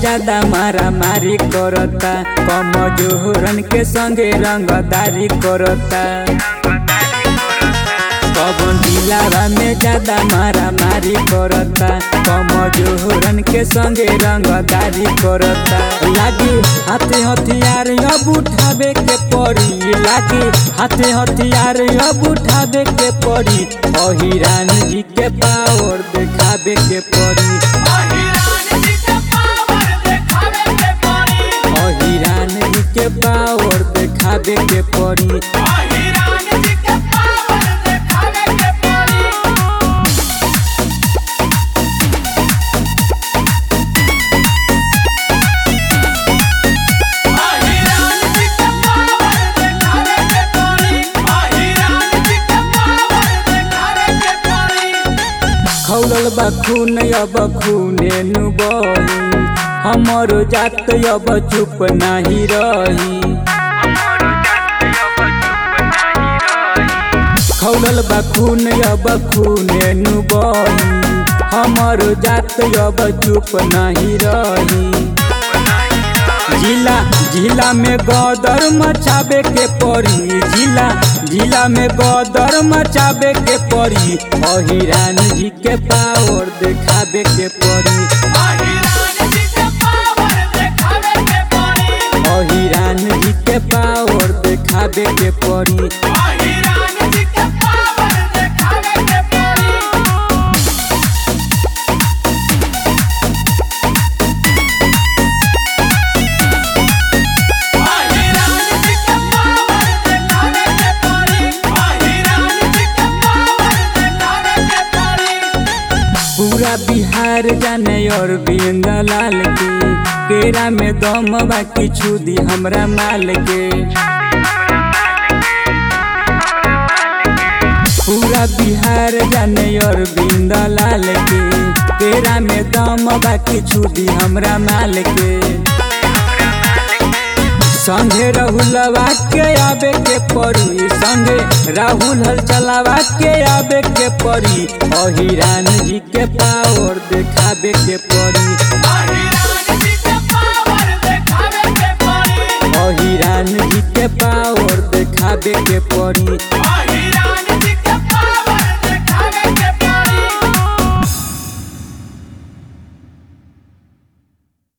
ज्यादा मारा मारी करता कम जोहरन के संगे रंगदारी करता कवन दिलावा में ज्यादा मारा मारी करता कम जोहरन के संगे रंगदारी करता लागी हाथे हथियार अब उठावे के पड़ी लागी हाथे हथियार अब उठावे के पड़ी अहिरान जी के पावर देखावे के पड़ी अहिरान जी के पावर देखावे के पड़ी अहिरान जी के पावर देखावे के पड़ी अहिरान जी के पावर देखावे के पड़ी अहिरान जी के पावर देखावे के पड़ी अहिरान जी के पावर देखावे के पड़ी खौलल बा खून अब खूने नु बही हमर जात अब चुप नाही रही खौलल बा खून अब खूने नु बही हमर जात अब चुप नाही रही जिला जिला में गदर मचावे के पड़ी जिला जिला में गदर मचावे के पड़ी अहिरान जी के पावर देखावे के पड़ी अहिरान जी के पावर देखावे के पड़ी अहिरान जी के पावर देखावे के पड़ी अहिरान जी के पावर देखावे के पड़ी अहिरान जी के पावर देखावे के पड़ी अहिरान जी के पावर देखावे के पड़ी पूरा बिहार जाने और बिंदा लाल के केरा में दम बाकी छुदी हमरा माल के पूरा बिहार जाने और बिंदा लाल के केरा में दम बाकी छुदी हमरा माल के संगे राहुलवा के आबे के पड़ी संगे राहुल हल चलावा के आबे के पड़ी अहिरान जी के पावर देखाबे के पड़ी अहिरान जी के पावर देखावे के पड़ी अहिरान जी के पावर देखाबे के पड़ी